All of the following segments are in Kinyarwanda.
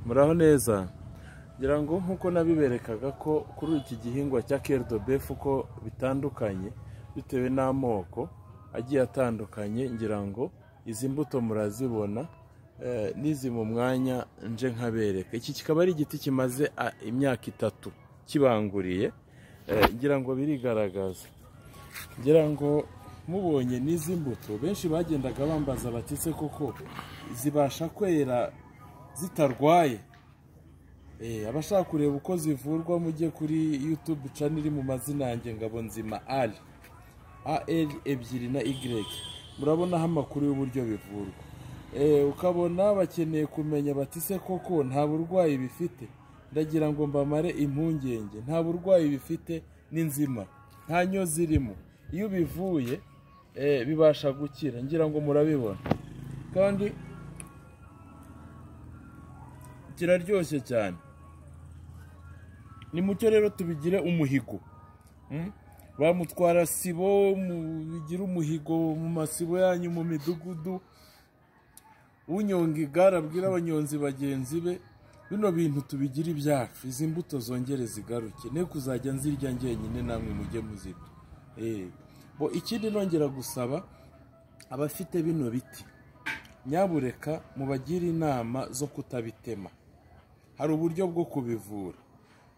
muraho neza ngira ngo nk'uko nabiberekaga ko kuri iki gihingwa cya keridobefu ko bitandukanye bitewe n'amoko agiye atandukanye ngira ngo izi mbuto murazibona n'izi mu mwanya nje nkabereka iki kikaba ari igiti kimaze imyaka itatu kibanguriye ngira ngo birigaragaza ngira ngo mubonye n'izi mbuto benshi bagendaga bambaza batise koko zibasha kwera zitarwaye abashaka kureba uko zivurwa mujye kuri yutube cana iri mu mazina yanjye ngabo nzima ari ari ebyiri na igireke murabonaho amakuru y'uburyo bivurwa ukabona bakeneye kumenya batise koko nta burwayi bifite ndagira ngo mbamare impungenge nta burwayi bifite ni nzima nta nyo zirimo iyo bivuye bibasha gukira ngira ngo murabibona kandi kiraryoshye cyane ni mucyo rero tubigire umuhigo bamutwara sibo bigira umuhigo mu masibo yanyu mu midugudu unyonga igare abwira abanyonzi bagenzi be bino bintu tubigire ibyacu izi mbuto zongere zigaruke ne kuzajya nzirya ngenyine namwe mujye muzirya bo ikindi nongera gusaba abafite bino biti nyabureka mubagire inama zo kutabitema hari uburyo bwo kubivura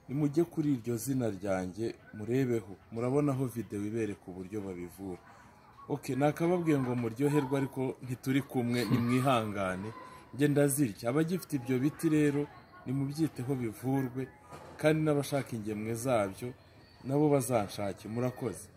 nimujye kuri iryo zina ryanjye murebeho murabonaho videwo ibereka uburyo babivura oke nakababwiye ngo muryoherwe ariko ntituri kumwe nimwihangane ngenda zirya abagifite ibyo biti rero nimubyiteho bivurwe kandi n'abashaka ingemwe zabyo nabo bazanshake murakoze